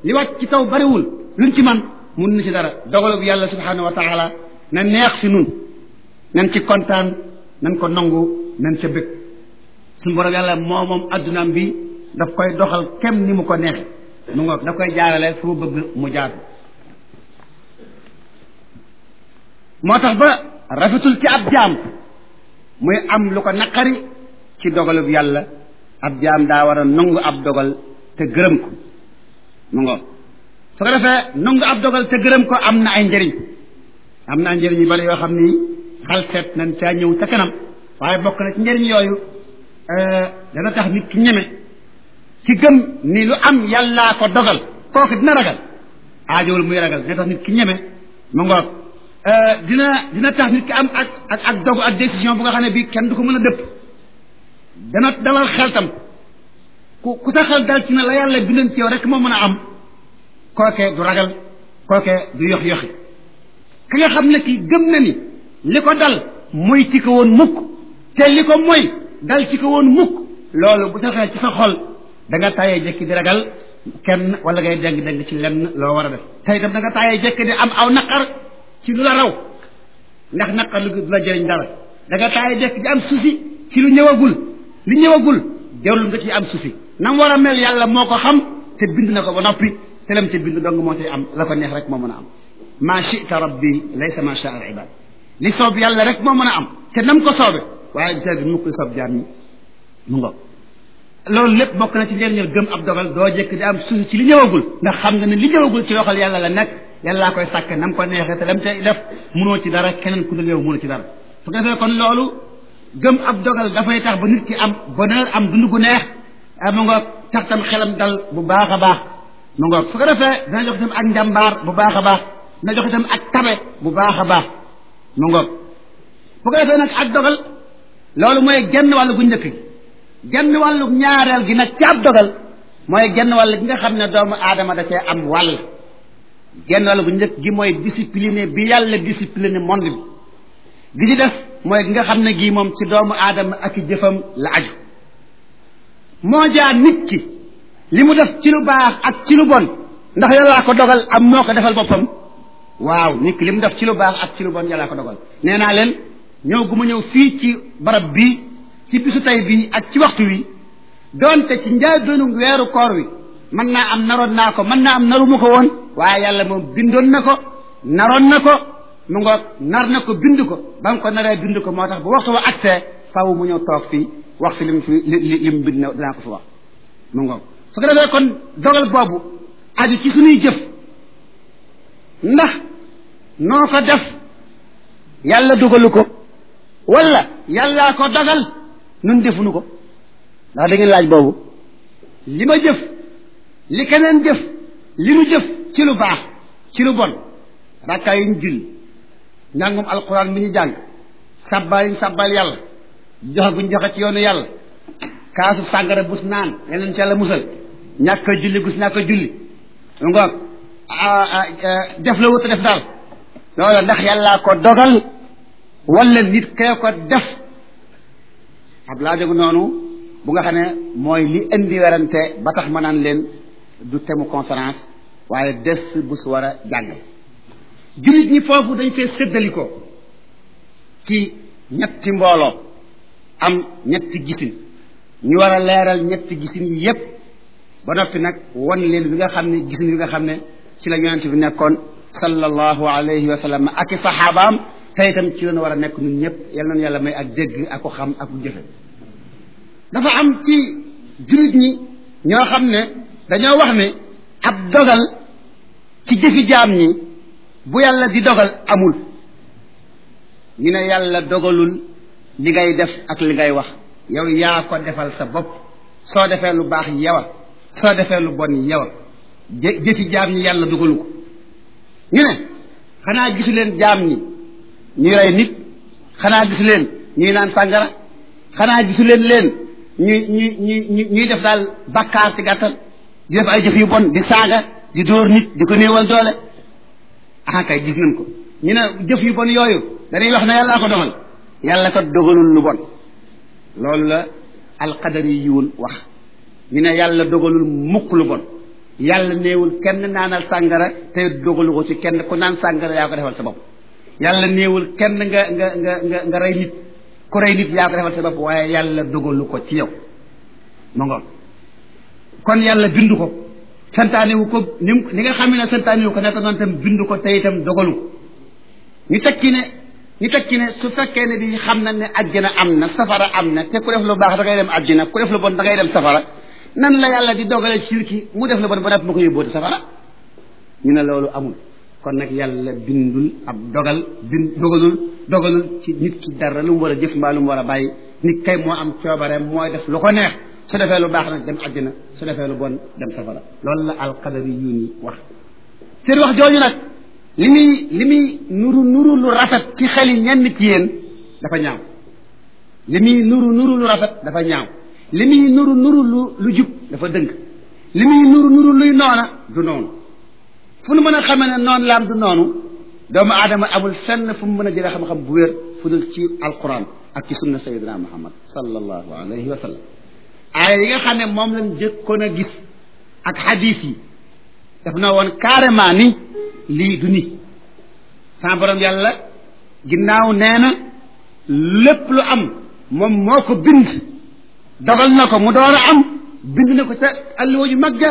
li wàcc ci taw bariwul luñ ci man mun na ci dara dogalu bi yàlla subhanahu wa taala na neex fi nun nan ci kontaan nan ko nangu nan ca bëgg suñu borom yàlla moo moom addunaam bi daf koy doxal kem ni mu ko neexe mu ngoog daf koy jaarale fu mu bëgg mu jaar moo tax ba rafetul ci ab jaam muy am lu ko naqari ci dogalub yàlla ab jaam daa war a nangu ab dogal te gërëm ko mu ngoog su ko defee nangu ab dogal te gërëm ko am na ay njëriñ am na ay njëriñ yu bari yoo xam ni xal seet nañ caa ñëw ca kanam waaye bokk na ci njëriñ yooyu dana tax nit ki ñeme ci gëm ni lu am yàllaa ko dogal kooku dina ragal aajowul muy ragal dina tax nit ki ñeme mu ngoog dina dina tax nit ki am ak ak ak dogu ak décision bu nga xam ne bii kenn du ko mën a dëpp dana dalal xel tam ku ku sa xel dal ci ne la yàlla bindoon ci yow rek moo mën a am kooke du ragal kooke du yox yoxi ki nga xam ne kii gëm na ni li ko dal mooy ci ko woon mukk te li ko mooy dal ci ko woon mukk loolu bu sa xel ci sa xol da nga tayee jekki di ragal kenn wala ngay deng deng ci lenn loo war a def tey itam da nga tayee jekki di am aw naqar ci lu la raw ndax naqar lu du la jëriñ dara da nga tayee jekki di am susi ci lu ñëwagul li ñëwagul jarul nga ci am susi nam war a mel yàlla moo ko xam te bind na ko ba noppi te lam ca bind dong moo ci am la ko neex rek moo mën a am ma chita rabbi laysa ma sha al ibad li soob yàlla rek moo mën a am te nam ko soobe waaye bisa gi mukk li soob jaam ñi mu ngo loolu lépp bokk na ci njëriñal gëm ab dogal doo jëkk di am susi ci li ñëwagul ndax xam nga ne li ñëwagul ci waxal yàlla la nekk yàllaa koy sàkk nam ko neexee te lam tey def munoo ci dara keneen ku dul yow munoo ci dara su ko defee kon loolu gëm ab dogal dafay tax ba nit ki am bonheur am dund gu neex mu nga tax tam xelam dal bu baax a baax mu nga su ko defee dina jox itam ak njàmbaar bu baax a baax dina jox itam ak tabe bu baax a baax mu nga bu ko defee nag ak dogal loolu mooy genn wàllu gu njëkk gi genn wàllu ñaareel gi nag ci ab dogal mooy genn wàll gi nga xam ne doomu aadama da cee am wàll genn wàll gu njëkk gi mooy discipliné bi yàlla discipliné monde bi gi ci des mooy gi nga xam ne gii moom ci doomu aadama ak i jëfam la aju moo jaa nit ki li mu def ci lu baax ak ci lu bon ndax yàllaa ko dogal am moo ko defal boppam waaw nit ki li mu def ci lu baax ak ci lu bon yàllaa ko dogal nee naa leen ñëw gu ma ñëw fii ci barab bii ci bisu tey bii ak ci waxtu wi doonte ci njaay doonu weeru koor wi mën naa am naroon naa ko mën naa am naru ma ko woon waaye yàlla moom bindoon na ko naroon na ko mu ngoog nar na ko bind ko ba nga ko naree bind ko moo tax bu waxtu wa agsee faaw mu ñëw toog fii wax fi li mu fi li li mu bind na dinaa ko fi wax mu ngoog su ko defee kon dogal boobu aju ci suñuy jëf ndax noo ko def yàlla dugalu ko wala yàllaa ko dogal nun defuñu ko ndax da ngeen laaj boobu li ma jëf li keneen jëf li nu jëf ci lu baax ci lu bon rakkaa yi ñu julli njàngum alquran bi ñu jàng sabbal yi ñu sabbal yàlla joxe guñ joxe ci yoonu yàlla kaasu sàngara bus naan yeneen ci yàlla musal ñàkk a julli gus ñàkk a julli ngoog def la wut a def daal loolu ndax yàllaa ko dogal wala nit kee ko def ab laa jógu noonu bu nga xam ne mooy li indi werante ba tax ma naan leen du temu conférence waaye des bu su war a jàngal jullit ñi foofu dañ fee séddalikoo ci ñetti mbooloo am ñetti gisin ñu war a leeral ñetti gisin yi yépp ba noppi nag won leen bi nga xam ne gisin bi nga xam ne ci la yonent bi nekkoon sallallahu alayhi wa sallam ak i saxaabaam te itam ci lañu war a nekk ñun ñëpp yal nañu yàlla may ak dégg ak ko xam ak ku jëfe dafa am ci jullit ñi ñoo xam ne dañoo wax ne ab dogal ci jëfi jaam ñi bu yàlla di dogal amul ñu ne yàlla dogalul li ngay def ak li ngay wax yow yaa ko defal sa bopp soo defee lu baax yow a soo defee lu bon yow a jëfi jaam ñi yàlla dogalu ko ñu ne xanaa gisu leen jaam ñi ñuy rey nit xanaa gisu leen ñuy naan sàngara xanaa gisu leen leen ñuy ñuy ñuy ñuy def daal bakkaar ci gàttal di def ay jëf yu bon di saaga di dóor nit di ko néewal doole ah kay gis nañ ko ñu ne jëf yu bon yooyu dañuy wax ne yàllaa ko dogal yàlla ko dogalul lu bon loolu la alqadari yiwul wax ñu ne yàlla dogalul mukk lu bon yàlla néewul kenn naanal sàngara te dogalu ko ci kenn ku naan sàngara yaa ko defal sa bopp yàlla néewul kenn nga nga nga nga nga rey nit ku rey nit yaa ko defal sa bopp waaye yàlla dogalu ko ci yow ma ngoon kon yàlla bindu ko santaane wu ko ni ni nga xam ne santaane wu ko nekk noonu tam bindu ko te itam dogalu ko ñu tekki ne ñu tekki ne su fekkee ne bi xam na ne àjjana am na safara am na te ku def lu baax da ngay dem àjjana ku def lu bon da ngay dem safara nan la yàlla di dogale sirki mu def lu bon ba def ma ko yóbboote safara ñu ne loolu amul kon nag yàlla bindul ab dogal bind dogalul dogalul ci nit ki dara lu mu war a jëf mbaa lu mu war a bàyyi nit kay moo am coobare mooy def lu ko neex su defee lu baax nag dem àjjana su defee lu bon dem safara loolu la alqadari yu ni wax seen wax jooju nag li muy li muy nuru nuru lu rafet ci xeli ñenn ci yéen dafa ñaaw li muy nuru nuru lu rafet dafa ñaaw li muy nuru nuru lu lu jub dafa dëng li muy nuru nuru luy noona du noonu fu nu mën a xamee ne noonu laam du noonu doomu aadama amul fenn fu mu mën a jëlee xam-xam bu wér fu dul ci alquran ak ci sunna sayidina muhammad sallallahu alayhi wa sallam aaya yi nga xam ne moom lañ jëkkoon a gis ak xadis yi daf na woon carrément ni lii du ni sama borom yàlla ginnaaw nee na lépp lu am moom moo ko bind dogal na ko mu door a am bind na ko ca alluwa ju mag ja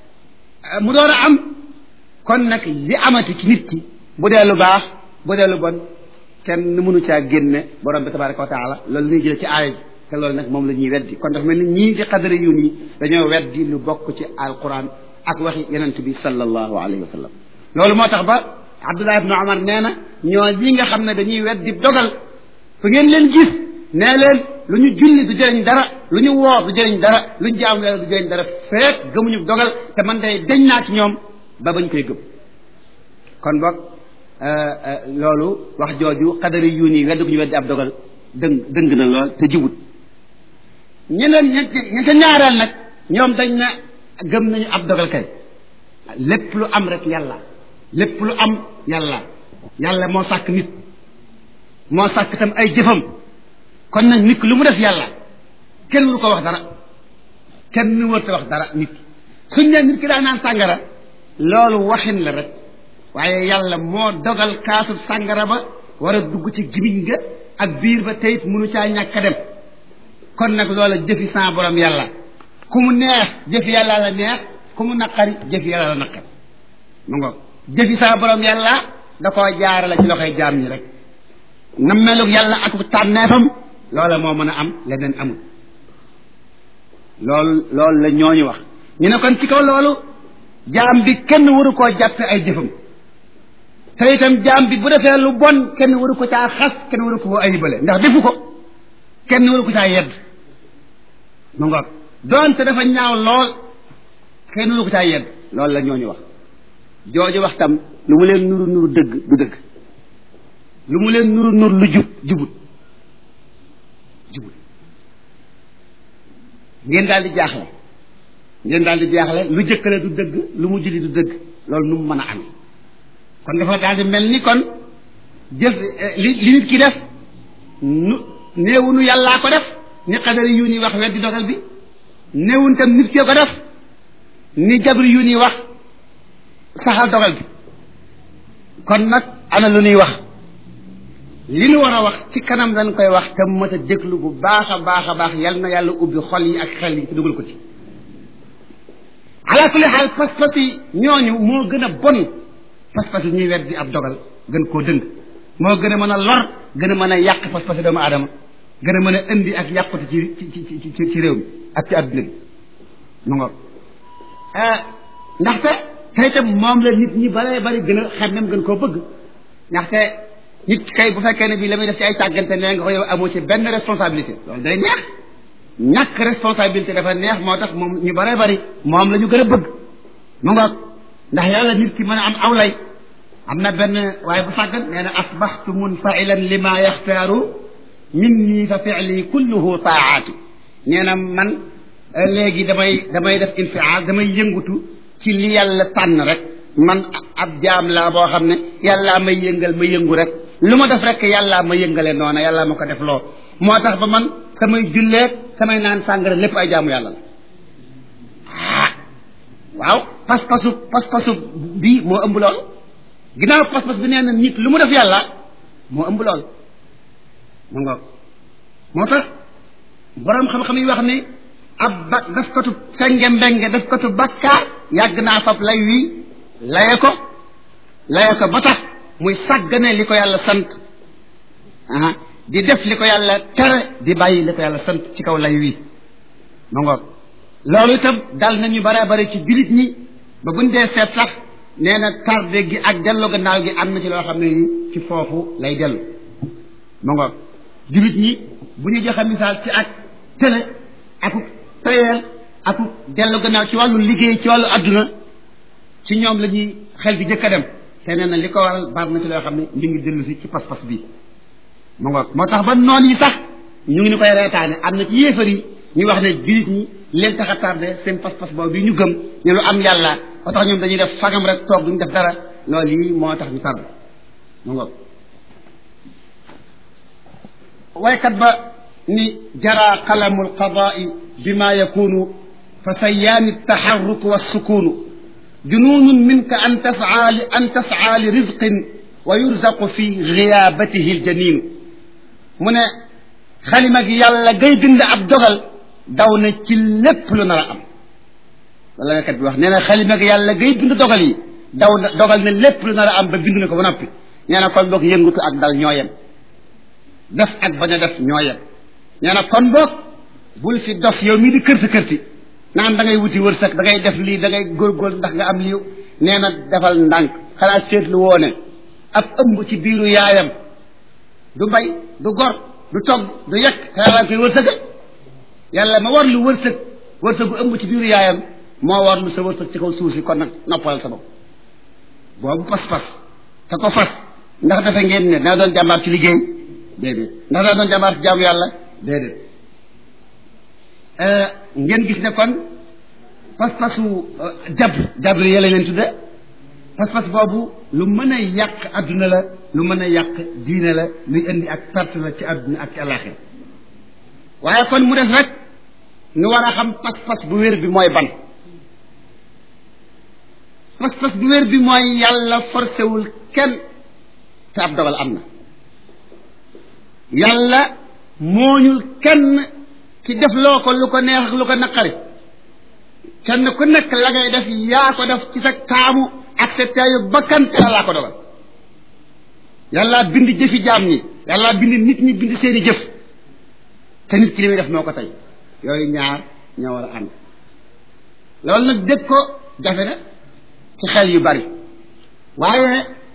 mu door a am kon nag li amati ci nit ki bu dee lu baax bu dee lu bon kenn mënu caa génne borom bi tabaraka wa taala loolu la ñuy jële ci aaya ji te loolu nag moom la ñuy weddi kon dafa mel ni ñii di xadara yu nii dañoo weddi lu bokk ci alquran ak waxi yonent bi sallallahu alayhi wa sallam loolu moo tax ba abdullah ibnu omar nee na ñoo ñi nga xam ne dañuy weddi dogal fu ngeen leen gis nee leen lu ñu julli du jëriñ dara lu ñu woor du jëriñ dara lu ñu jaamu yàlla du jëriñ dara feek gëmuñu dogal te man day deñ naa ci ñoom ba bañ koy gëm kon boog loolu wax jooju xadari yu nii weddi bu ñu weddi ab dogal dëng dëng na lool te jibut ñeneen ña ca ñaareel nag ñoom dañ na gëm nañu ab dogal kay lépp lu am rek yàlla lépp lu am yàlla yàlla moo sàkk nit moo sàkk tam ay jëfam kon nag nit ki lu mu def yàlla kenn waru ko wax dara kenn warta wax dara nit ki suñ ne nit ki daa naan sàngara loolu waxin la rek waaye yàlla moo dogal kaasu sàngara ba war a dugg ci gimiñ nga ak biir ba teyit mënu caa ñàkk a dem kon nag loola jëfi sa borom yàlla ku mu neex jëfi yàlla la neex ku mu naqari jëfi yàlla la naqari mu ngoog jëfi sa borom yàlla da koo jaarale ci loxoy jaam ñi rek na melug yàlla ak tànneefam loola moo mën a am leneen amul loolu loolu la ñooñu wax ñu ne kon ci kaw loolu jaam bi kenn waru koo jàppe ay jëfam te itam jaam bi bu defee lu bon kenn waru ko caa xas kenn waru ko ayibale ndax defu ko kenn waru ko caa yedd mu ngoog doonte dafa ñaaw lool kenn waru ko caa yedd loolu la ñooñu wax jooju wax tam lu mu leen nuru nuru dëgg du dëgg lu mu leen nuru nuru lu jub jubut jubut ngeen daal di jaaxle ngeen daal di jaaxle lu jëkkale du dëgg lu mu juli du dëgg loolu nu mu mën a amee kon dafa daal di mel ni kon jëf li li nit ki def nu néewunu yàllaa ko def ni xadari yu ni wax weddi dogal bi néewun tam nit kee ko def ni jabri yu ni wax saxal dogal bi kon nag ana lu ñuy wax li nu war a wax ci kanam dañ koy wax te mat a déglu bu baax a baax a baax yal na yàlla ubbi xol yi ak xel yi te dugal ko ci ala kulli xaal pas-pas yi ñooñu moo gën a bon pas-pas yi ñuy weddi ab dogal gën koo dëng moo gën a mën a lor gën a mën a yàq pas-pas yi doomu aadama gën a mën a indi ak yàqute ci ci ci ci ci réew mi ak ci adduna bi mu ngoog ndaxte te itam moom la nit ñi bare bari gën a xemmem gën koo bëgg ndaxte nit kay bu fekkee ne bii la muy def ci ay tàggante nee nga ko yow amoo ci benn responsabilité loolu day neex ñàkk responsabilité dafa neex moo tax moom ñu bare bari moom la ñu gën a bëgg mu ngoog ndax yàlla nit ki mën a am aw lay am na benn waaye bu sàggan nee na asbaxtu munfailan lima yaxtaaru minni fa fi'li kulluhu taaatu nee na man léegi damay damay def infial damay yëngutu ci li yàlla tànn rek man ab jaam laa boo xam ne yàllaa may yëngal ma yëngu rek lu ma def rek yàllaa ma yëngale noona yàllaa ma ko def loo moo tax ba man samay julleeg samay naan sàngara lépp ay jaamu yàlla la ah waaw pas-pasu pas-pasu bii moo ëmb lool ginnaaw pas-pas bi nee na nit lu mu def yàlla moo ëmb lool mu ngoog moo tax borom xam-xam yi wax ni ab ba daf katu senge mbenge daf katu bakkaar yàgg naa fab lay wi laye ko laye ko ba tax muy sàggane li ko yàlla sant aha di def li ko yàlla tere di bàyyi li ko yàlla sant ci kaw lay wi ma ngoog loolu itam dal nañu bare bare ci bilit ñi ba buñ dee seet sax nee na tardé gi ak dellu gannaaw gi am na ci loo xam ne ni ci foofu lay dellu ma ngoog jullit ñi bu ñu joxe misaal ci ak télé aku tayeel aku dellu gannaaw ci wàllu liggéey ci wàllu adduna ci ñoom la ñuy xel bi jëkk a dem te nee na li ko waral bari na ci loo xam ne mi ngi dellu si ci pas-pas bi ma ngoog moo tax ba noon yi sax ñu ngi ni koy reetaane am na ci yéefar yi ñu wax ne jullit ñi leen tax a tardé seen pas-pas boobu bi ñu gëm ne lu am yàlla ba tax ñoom dañuy def fagam rek toog duñu def dara loolu yi moo tax ñu tardé ma ngoog waykat ba ni jara qalamu alqadaai bima yakunu fa sayaani altaxarruku walsukunu jununun minka an tasaa li an tasaa li rizqin wa yurzaqu fi giyaabatihi aljaninu mu ne xalima gi yàlla gay bind ab dogal daw na ci lépp lu nar a am wala waykat bi wax nee na xalima gi yàlla gay bind dogal yi daw na dogal na lépp lu nar a am ba bind na ko ba noppi nee na kon boog yëngutu ak dal ñoo yem def ak bañ a def ñoo yem nee na kon boog bul fi dof yow mii di kërti kërti naan da ngay wuti wërsëg da ngay def lii da ngay góorgóorlu ndax nga am lii nee na defal ndànk xanaa seetlu woone ab ëmb ci biiru yaayam du mbay du gor du togg du yekk te yàlla koy wërsëgal yàlla ma war lu wërsëg wërsëgu ëmb ci biiru yaayam moo war lu sa wërsëg ci kaw suuf si kon nag noppalal sa bopp boobu pas-pas te ko fas ndax dafa ngeen ne dana doon jàmbaar ci liggéey déedéet ndax dana doon jàmbaar ci jaamu yàlla déedéet ngeen gis ne kon pas-pasu jabr jabr yee la leen tudde pas-pas boobu lu mën a yàq adduna la lu mën a yàq diine la luy indi ak perte la ci adduna ak ci àllaaxira waaye kon mu des rek nu war a xam pas-pas bu wér bi mooy ban pas-pas bu wér bi mooy yàlla forcé wul kenn te ab dogal am na yàlla mooñul kenn ci def loo ko lu ko neex ak lu ko naqari kenn ku nekk la ngay def yaa ko def ci sa taamu ak sa teeyu bakkan te laa ko dogal yàlla bind jëfi jaam ñi yàlla bind nit ñi bind seeni jëf te nit ki li muy def moo ko tey yooyu ñaar ñoo war a ànd loolu nag dégg ko jafe na ci xel yu bari waaye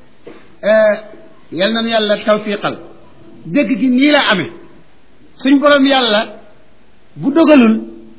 yal nañu yàlla tawfiqal dégg gi nii la amee suñ borom yàlla bu dogalul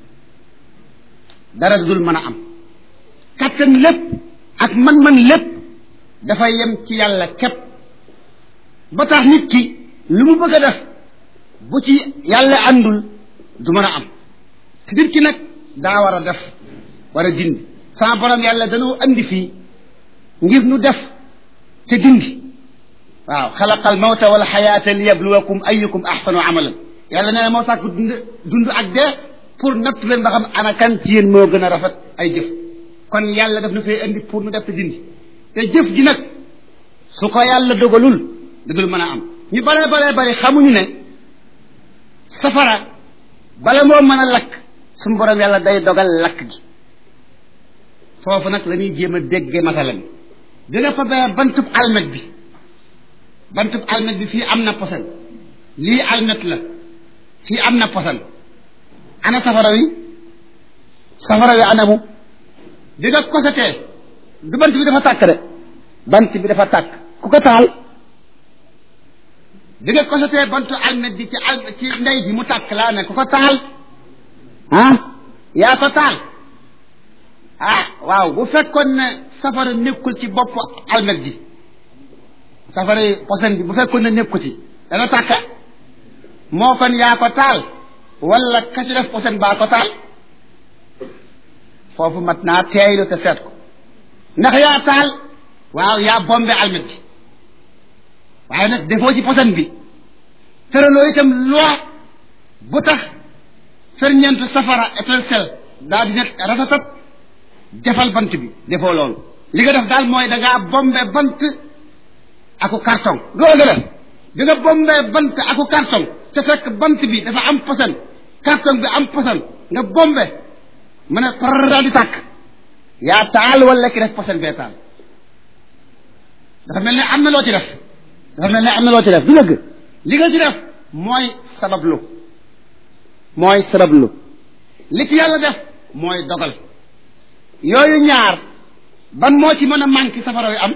dara dul mën a am kattan lépp ak man-man lépp dafay yem ci yàlla képp ba tax nit ki lu mu bëgg a def bu ci yàlla àndul du mën a am te nit ki nag daa war a def war a dindi sama borom yàlla danoo andi fii ngir nu def te dindi waaw xalaqal mawta wal xayaata li yabluwakum ayukum axsanu amalan yàlla nee na moo sàkk dund dund ak dee pour natt leen ba xam ana kan ci yéen moo gën a rafet ay jëf kon yàlla daf na fay andi pour nu def te dindi te jëf ji nag su ko yàlla dogalul dadul mën a am ñu bare bare bari xamuñu ne safara bala moo mën a lakk suñu borom yàlla day dogal lakk gi foofu nag la ñuy jéem a déggee masalan bi nga fa bee bantub almet bi bantub almet bi fii am na posan lii almet la fii am na posan ana safara wi safara wi anamu bi nga kosatee du bant bi dafa tàkk de bant bi dafa tàkk ku ko taal bi nga kosatee bantu almet bi ci al ci ndey bi mu tàkk laa ne ku ko taal ah yaa ko taal ah waaw bu fekkoon ne safara nekkul ci bopp almet ji safara posen bi bu fekkoon ne nekku ci dana tàkk moo kon yaa ko taal wala ka ci def posen baa ko taal foofu mat naa teeylu te seet ko ndax yaa taal waaw yaa bombe almet ji waaye nag defoo ci posen bi tëraloo itam loi bu tax ferñeentu safara étincelle daal di nekk ratatat defal bant bi defoo loolu li nga def daal mooy da ngaa bombe bant aku carton loolu nga def bi nga bombee bant aku carton te fekk bant bi dafa am posan carton bi am posan nga bombe mu ne par daal di tàkk yaa taal wala ki def posan bee taal dafa mel ne am na loo ci def dafa mel ne am na loo ci def du dëgg li nga ci def mooy sabablu mooy sabablu li ci yàlla def mooy dogal yooyu ñaar ban moo ci mën a manqué safara wi am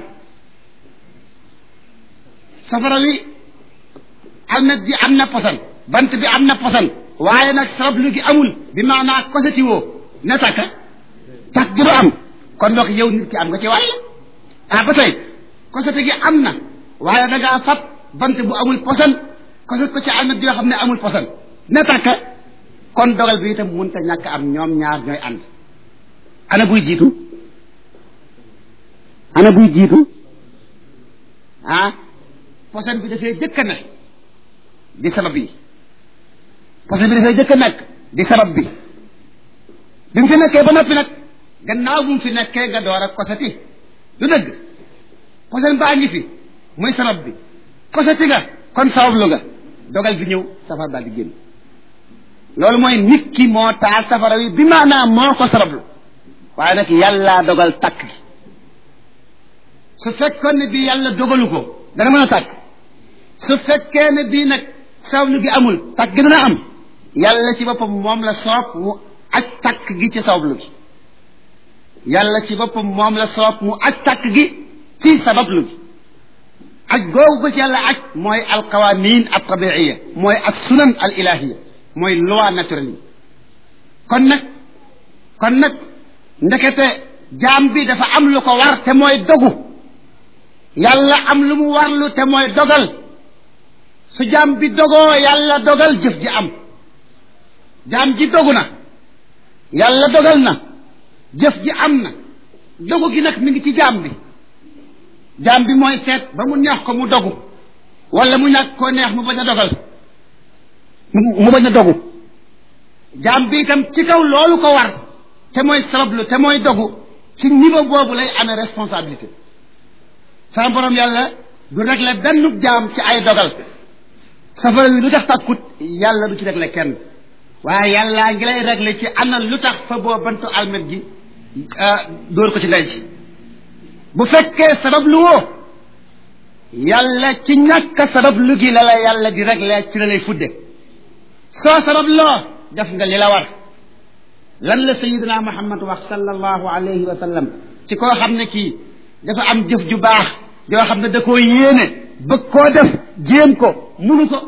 safara wi almet ji am na posan bant bi am na posan waaye nag sabablu gi amul bi maanaa koseti woo ne takka tax gi du am kon donc yow nit ki am nga ci wàll ah ba tey kosete gi am na waaye da ngaa fab bant bu amul posan koset ko ci almet yoo xam ne amul posan ne takka kon dogal bi itam mënta ñàkk am ñoom ñaar ñooy ànd ana buy jiitu ana buy jiitu ah posan bi dafay jëkk a ne di sabab yi posan bi dafay jëkk a nekk di sabab bi bi mu fi nekkee ba noppi nag gannaaw bu mu fi nekkee nga door a koseti du dëgg posan baa ngi fi muy sabab bi koseti nga kon sabablu nga dogal bi ñëw safar daal di génn loolu mooy nit ki moo taal safara wi bi maanaam moo ko sabablu waaye nag yàllaa dogal takk gi su fekkoon ne bii yàlla dogalu ko dana mën a tàkk su fekkee ne bii nag sabablu gi amul takk gi dana am yàlla ci boppam moom la soob mu aj takk gi ci sabablu gi yàlla ci boppam moom la soob mu aj takk gi ci sabablu gi aj googu ko ci yàlla aj mooy alqawanin al tabiiya mooy as sunan al ilahiya mooy loi naturelle yi kon nag kon nag ndekete jaam bi dafa am lu ko war te mooy dogu yàlla am lu mu warlu te mooy dogal su jaam bi dogoo yàlla dogal jëf ji am jaam ji dogu na yàlla dogal na jëf ji am na dogu gi nag mi ngi ci jaam bi jaam bi mooy seet ba mu neex ko mu dogu wala mu ñàkk koo neex mu bañ a dogal mu bañ a dogu jaam bi itam ci kaw loolu ko war te mooy sabablu te mooy dogu ci niveau boobu lay amee responsabilité sama borom yàlla du régler benn jaam ci ay dogal safara wi lu tax tàkkut yàlla du ci régler kenn waaye yàllaa ngi lay régler ci ana lu tax fa boo bantu almet ji dóor ko ci ndey ci bu fekkee sabablu woo yàlla ci ñàkk sabablu gi la la yàlla di régler ci la lay fudde soo sabab loo def nga li la war lan la sayidina muhammad wax sallallahu alayhi wa sallam ci koo xam ne kii dafa am jëf ju baax yoo xam ne da koo yéene bëgg koo def jéem ko munu ko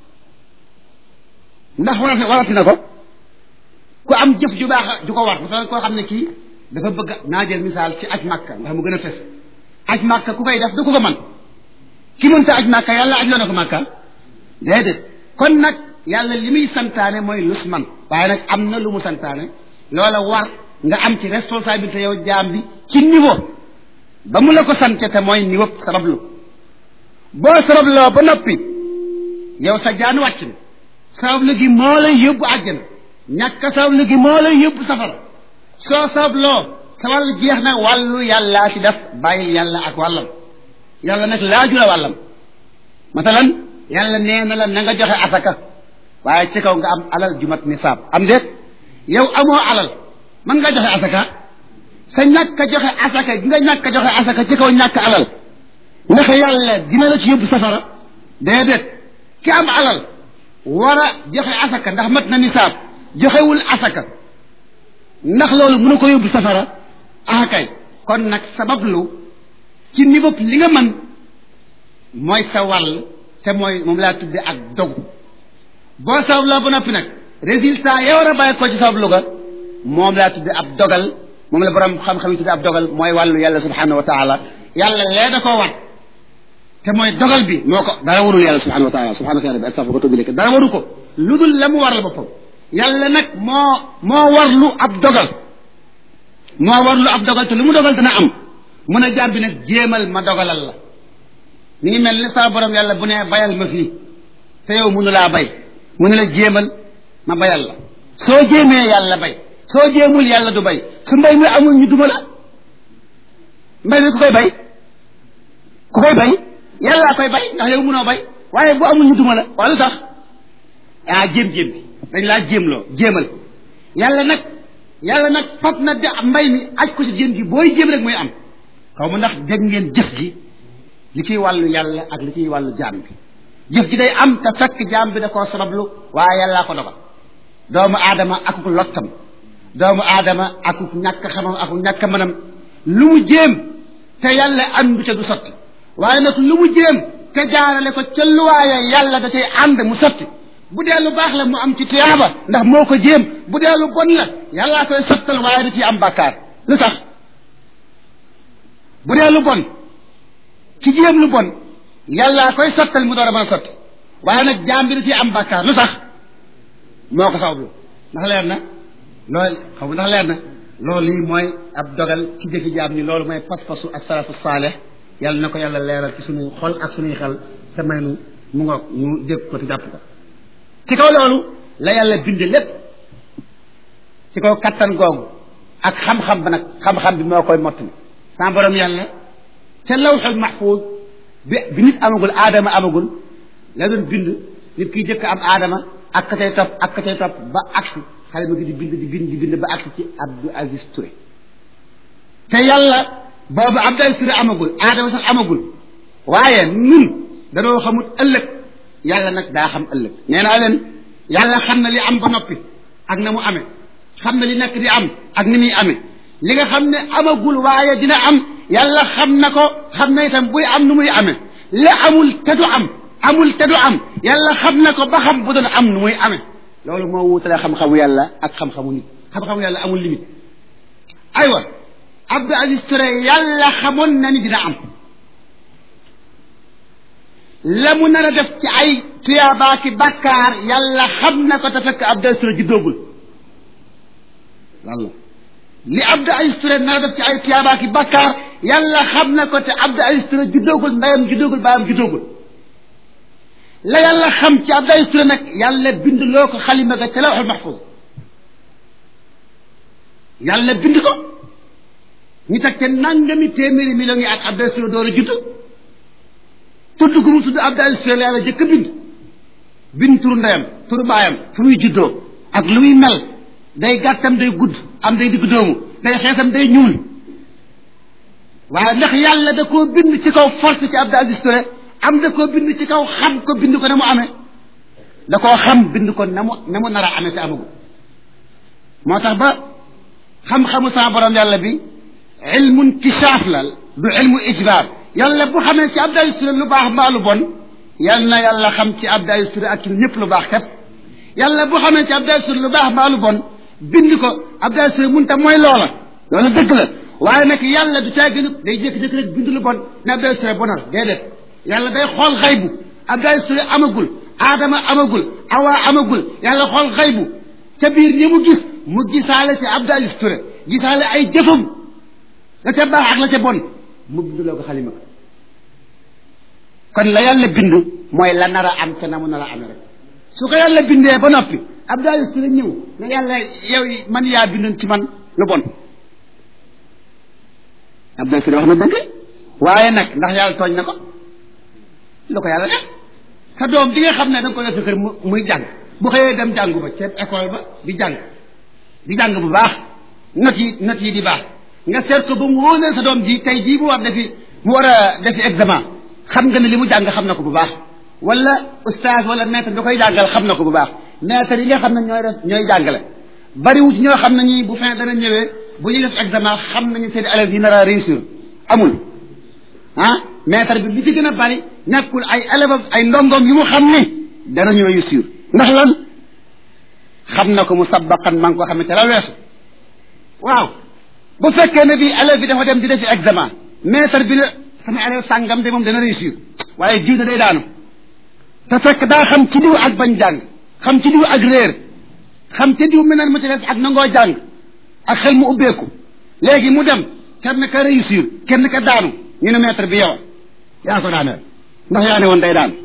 ndax warati warati na ko ku am jëf ju baax ju ko war dafa koo xam ne kii dafa bëgg naa jël misaal ci aj màkka ndax mu gën a fes aj màkka ku koy def du ko ko man ki mënta aj màkka yàlla aj loo na ko màkka déedéet kon nag yàlla li muy santaane mooy lus man waaye nag am na lu mu santaane loola war nga am ci responsabilité yow jaam bi ci niveau ba mu la ko sante te mooy niveau sabablu boo sababloo ba noppi yow sa jaan wàcc na sabablu gi moo lay yóbbu àjjana ñàkk sabablu gi moo lay yóbbu safara soo sababloo sa wàll jeex na wàllu yàllaa ci def bàyyil yàlla ak wàllam yàlla nag laaju la wàllam masalan yàlla nee na la na nga joxe asaka waaye ci kaw nga am alal jumat nisaab am déet yow amoo alal mën nga joxe asaka sa ñàkk a joxe asaka gi nga ñàkk a joxe asaka ci kaw ñàkk alal ndax yàlla dina la ci yóbbu safara déedéet ki am alal war a joxe asaka ndax mat na nisaab joxewul asaka ndax loolu mënu ko yóbbu safara ah kay kon nag sabablu ci niveau li nga mën mooy sa wàll te mooy moom laa tudde ak dogu boo sababloo ba noppi nag résultat ya war a bàyyi ko ci sabablu ga moom laa tudde ab dogal moom la borom xam-xam yi tudde ab dogal mooy wàllu yàlla subhanahu wa taala yàlla lee da koo wat te mooy dogal bi moo ko dara warul yàlla subhanahu wa taala subhanahu wa taala bi astaghfiruka wa atubu ilayk dara waru ko lu dul la mu waral boppam yàlla nag moo moo warlu ab dogal moo warlu ab dogal te lu mu dogal dana am mun a jaar bi nag jéemal ma dogalal la mi ngi mel ni saa borom yàlla bu ne bayal ma fii te yow mënu laa bay mu ne la jéemal ma bayal la soo jéemee yàlla bay soo jéemul yàlla du bay su mbay mi amul ñu duma la mbay mi ku koy bay ku koy bay yàllaa koy bay ndax yow mënoo bay waaye bu amul ñu duma la wala lu tax ah jéem-jéem bi dañ laa jéemloo jéemal yàlla nag yàlla nag fab na de mbay mi aj ko ci jéem gi booy jéem rek muy am xaw ma ndax dégg ngeen jëf ji li ciy wàllu yàlla ak li ciy wàllu jaam bi jëf ji day am te fekk jaam bi da koo sabablu waaye yàllaa ko dogal doomu aadama akuk lottam doomu aadama akuk ñàkk xamam akuk ñàkk mënam lu mu jéem te yàlla àndu ca du sotti waaye nag lu mu jéem te jaarale ko ca luwaaye yàlla da cay ànd mu sotti bu dee lu baax la mu am ci tuyaaba ndax moo ko jéem bu dee lu bon la yàllaa koy sottal waaye da ciy am bàkkaar lu tax bu dee lu bon ci jéem lu bon yàllaa koy sottal mu door a mën a sotti waaye nag jaam bi da ciy am bàkkaar lu tax moo ko sabablu ndax leer na loolu xaw ndax leer na loolu yi mooy ab dogal ci jëfi jaam ñi loolu mooy pas-pasu asalafu saaleh yàlla na ko yàlla leeral ci suñuy xol ak suñuy xel te may nu mu nga ñu dégg ko te jàpp ko ci kaw loolu la yàlla bind lépp ci kaw kattan googu ak xam-xam ba nag xam-xam bi moo koy mottali sans borom yàlla ca lawxul mahfuus bi bi nit amagul aadama amagul la doon bind nit kiy jëkk am aadama ak ka cay topp ak ka cay topp ba agsi xale bi di bind di bind di bind ba agsi ci Abdou Aziz Touré te yàlla boobu Abdou Aziz Touré amagul aadama sax amagul waaye nun danoo xamut ëllëg yàlla nag daa xam ëllëg nee naa leen yàlla xam na li am ba noppi ak na mu amee xam na li nekk di am ak ni muy amee li nga xam ne amagul waaye dina am yàlla xam na ko xam na itam buy am nu muy amee li amul te du am amul te du am yàlla xam na ko ba xam bu doon am nu muy amee loolu moo wutale xam-xamu yàlla ak xam-xamu nit xam-xamu yàlla amul limite aywa Abdou Aziz Touré yàlla xamoon na ni dina am la mu nar a def ci ay tuyaabaaki bàkkaar yàlla xam na ko te fekk Abdou Aziz Touré juddoogul walla li Abdou Aziz Touré nar a def ci ay tuyaabaaki bàkkaar yàlla xam na ko te Abdou Aziz Touré juddoogul ndeyam juddoogul baayam juddoogul la yàlla xam ci Abdou Aziz Touré nag yàlla bind loo ko xalima ga ca lawxul mahfuz yàlla bind ko ñu teg ca nangami téeméeri millions yi ak Abdou Aziz Touré door a judd tudd gu mu tudd Abdou Aziz Touré la yàlla jëkk bind bind turu ndeyam turu baayam fu muy juddoo ak lu muy mel day gàttam day gudd am day digg doomu day xeesam day ñuul waaye ndax yàlla da koo bind ci kaw force ci Abdou Aziz Touré am da koo bind ci kaw xam ko bind ko na mu amee da koo xam bind ko na mu na mu nar a amee te amagu moo tax ba xam-xamu sama borom yàlla bi ilmu intishaaf la du ilmu ijbaar yàlla bu xamee ci Abdou Aziz Touré lu baax mbaa lu bon yal na yàlla xam ci Abdou Aziz Touré ak ci ñëpp lu baax kat yàlla bu xamee ci Abdou Aziz Touré lu baax mbaa lu bon bind ko Abdou Aziz Touré mun tam mooy loola loolu dëgg la waaye nag yàlla du caa gën day jékki-jékki rek bind lu bon ne Abdou Aziz Touré bonal déedéet yàlla day xool xaybu Abdou Aziz Touré amagul aadama amagul awa amagul yàlla xool xaybu ca biir ñi mu gis mu gisaale ci Abdou Aziz Touré gisaale ay jëfam la ca baax ak la ca bon mu binduloo ko xalima kon la yàlla bind mooy la nar a am ca na mu nar a amee rek su ko yàlla bindee ba noppi Abdou Aziz Touré ñëw ne yàlla yow man yaa bindoon ci man lu bon Abdou Aziz Touré wax na dëgg waaye nag ndax yàlla tooñ na ko lu ko yàlla def sa doom di nga xam ne da nga ko def sa kër muy jàng bu xëyee dem jàngu ba ca école ba di jàng di jàng bu baax not yi not yi di baax nga seet ko ba mu wóor sa doom ji tey jii mu war defi mu war a defi examen xam nga ne li mu jàng xam na ko bu baax wala oustaz wala maître da koy jàngal xam na ko bu baax maître yi nga xam ne ñooy def ñooy jàngale bariwu ci ñoo xam ne ñi bu fin dana ñëwee bu ñuy def examen xam nañu seen élèves yi nar a réussir amul ah maître bi li ci gën a bari nekkul ay élèves ay ndongom yu mu xam ni danañu réussir ndax lan xam na ko mu sabaqan maa ngi ko xam ne ca la weesu waaw bu fekkee ne bii élève bi dafa dem di defi examen maître bi la sama élève sàngam de moom dana réussir waaye jiw da day daanu te fekk daa xam ci diw ak bañ jàng xam ci diw ak réer xam ci diw meneen mu ci des ak nangoo jàng ak xel mu ubbeeku léegi mu dem kenn ka réussir kenn ka daanu ñu ne maître bi yow yaa ko daaneel ndax yaa ne woon day daan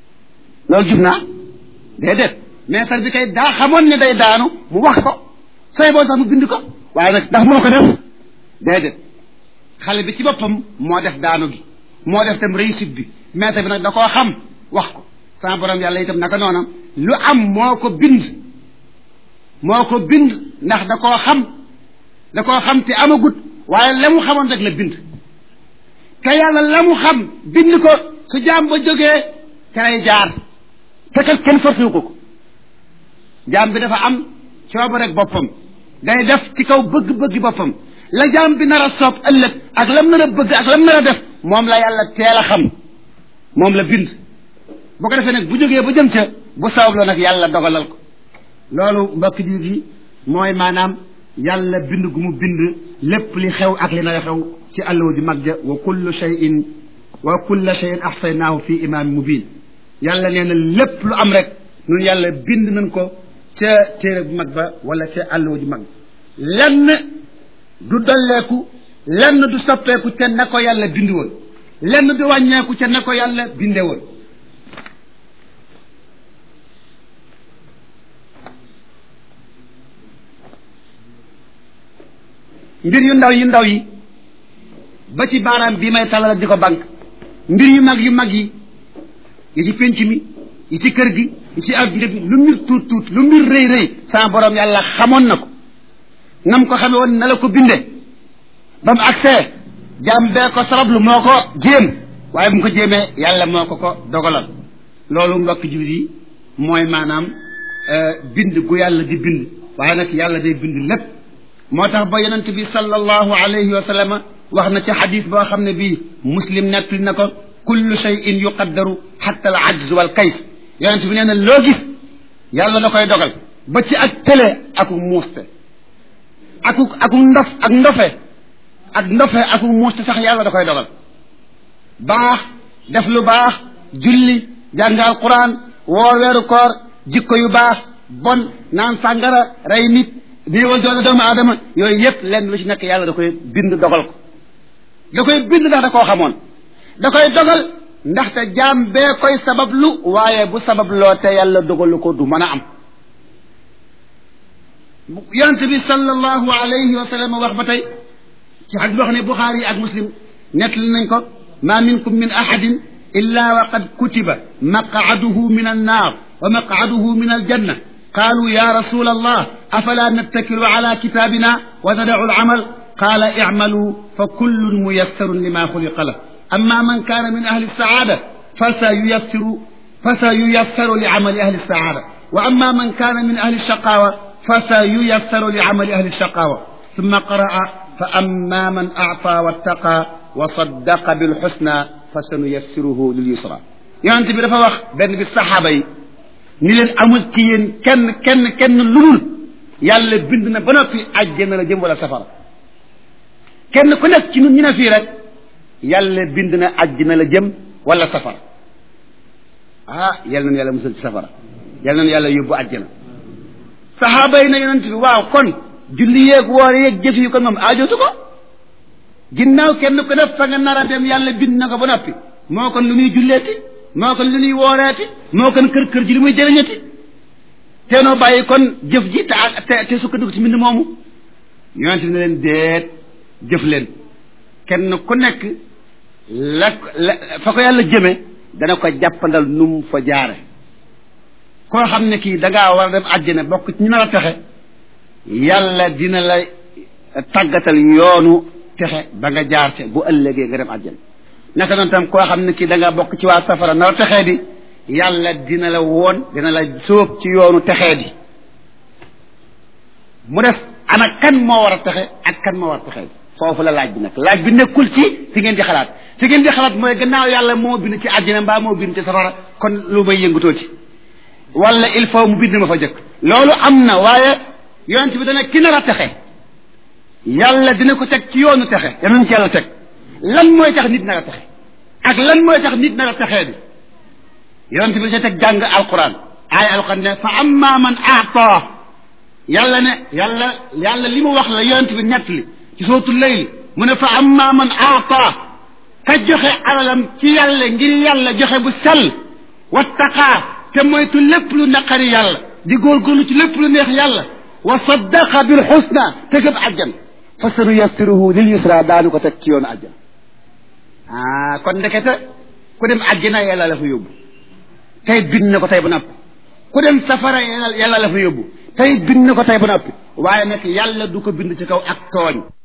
loolu jub naa déedéet maître bi kay daa xamoon ne day daanu mu wax ko sooy boo sax mu bind ko waaye nag ndax moo ko def déedéet xale bi ci boppam moo def daanu gi moo def tam réussite bi maître bi nag da koo xam wax ko sama borom yàlla itam naka noonam lu am moo ko bind moo ko bind ndax da koo xam da koo xam te amagut waaye la mu xamoon rek la bind te yàlla la mu xam bind ko su jaam ba jógee ca lay jaar te kat kenn forcé wu ko ko jaam bi dafa am cooba rek boppam day def ci kaw bëgg-bëggi boppam la jaam bi nar a soob ëllëg ak lam nar a bëgg ak lam nar a def moom la yàlla teel a xam moom la bind bu ko defee nag bu jógee ba jëm ca bu sabab la nag yàlla dogalal ko loolu mbokk ji gi mooy maanaam yàlla bind gu mu bind lépp li xew ak li nar a xew ci àlluwa ju mag ja wa kullu shay'in wa kulla shay'in ahsaynaahu fi imaamin mubin yàlla nee na lépp lu am rek nun yàlla bind nañ ko ca téere bu mag ba wala ca àlluwa ju mag lenn du dolleeku lenn du soppeeku ca na ko yàlla bind woon lenn du wàññeeku ca na ko yàlla binde woon mbir yu ndaw yu ndaw yi ba ci baaraam bii may talal di ko bank mbir yu mag yu mag yi yi ci pénc mi yi ci kër gi yi ci adduna bi lu mbir tuut tuut lu mbir rëy rëy sama borom yàlla xamoon na ko nam ko xame woon na la ko binde ba mu agsee jaam bee ko sabablu moo ko jéem waaye bu mu ko jéemee yàlla moo ko ko dogalal loolu mbokk jullit yi mooy maanaam bind gu yàlla di bind waaye nag yàlla day bind lépp moo tax ba yonent bi sallallahu alayhi wa sallam wax na ci xadis boo xam ne bii muslim nettali na ko kullu shay'in yuqaddaru xatta al ajz wal kays yonent bi nee na loo gis yàlla da koy dogal ba ci ak tële aku muuste aku aku ndof ak ndofe ak ndofe aku muuste sax yàlla da koy dogal baax def lu baax julli jàngal quran woor weeru koor jikko yu baax bon naan sàngara rey nit néewal doole doomu aadama yooyu yëpp lenn lu ci nekk yàlla da koy bind dogal ko da koy bind ndax da koo xamoon da koy dogal ndaxte jaam bee koy sabablu waaye bu sababloo te yàlla dogalu ko du mën a am yonent bi sallallahu alayhi wa sallam wax ba tey ci xadis boo xam ne buxaari yi ak muslim nettali nañ ko ma minkum min ahadin illa wa qad kutiba maqaduhu min annaar wa maqaduhu min aljanna قالوا يا رسول الله أفلا نتكل على كتابنا وندع العمل قال اعملوا فكل ميسر لما خلق له أما من كان من أهل السعادة فسييسر فسييسر لعمل أهل السعادة وأما من كان من أهل الشقاوة فسييسر لعمل أهل الشقاوة ثم قرأ فأما من أعطى واتقى وصدق بالحسنى فسنيسره لليسرى يعني أنت بدفع بين بالصحابة ni leen amul ci yéen kenn kenn kenn lu dul yàlla bind na ba noppi àjjana la jëm wala safara kenn ku nekk ci ñun ñu ne fii rek yàlla bind na àjjana la jëm wala safara ah yal nañu yàlla musal ci safara yal nañu yàlla yóbbu àjjana saxaaba yi na yonent bi waaw kon julli yeeg woor yeeg jëf yi kon moom aajootu ko ginnaaw kenn ku nekk fa nga nar a dem yàlla bind na ko ba noppi moo kon lu muy julleeti moo kon lu ñuy wooreeti moo kon kër kër ji li muy jëriñati teenoo bàyyi kon jëf ji te te te sukkandiku ci mbind moomu yonent bi ne leen déet jëf leen kenn ku nekk la la fa ko yàlla jëme dana ko jàppandal nu mu fa jaare koo xam ne kii da ngaa war a dem àjjana bokk ci ñu nar a texe yàlla dina la tàggatal yoonu texe ba nga jaar te bu ëllëgee nga dem àjjana naka noonu tam koo xam ne kii da nga bokk ci waa safara nar a texee di yàlla dina la woon dina la sóob ci yoonu texee di mu def ana kan moo war a texe ak kan moo war a texee di foofu la laaj bi nag laaj bi nekkul ci fi ngeen di xalaat fi ngeen di xalaat mooy gannaaw yàlla moo bind ci àjjana mbaa moo bind ci safara kon lu may yëngatoo ci wala il faut mu bind ma fa jëkk loolu am na waaye yonent bi dana ki nar a texe yàlla dina ko teg ci yoonu texe yanañ ci yàlla teg lan mooy tax nit nar a texe ak lan mooy tax nit nar a texee di yonent bi sa teg jàng alquran aaya alquran ne fa amma man aata yàlla ne yàlla yàlla li mu wax la yonent bi nett li ci sootu layli mu ne fa amma man aata ka joxe alalam ci yàlla ngir yàlla joxe bu sell wattaqaa te moytu lépp lu naqari yàlla di góorgóorlu ci lépp lu neex yàlla wa saddaqa bil xusna te gëm àjjan fa sanu yassiruhu lil yusra daanu ko teg ci yoonu àjjan ah kon ndekete ku dem àjjana yàlla la fa yóbbu tey bind na ko tey ba noppi ku dem safara yàlla yàlla la fa yóbbu tey bind na ko tey ba noppi waaye nag yàlla du ko bind ci kaw ak tooñ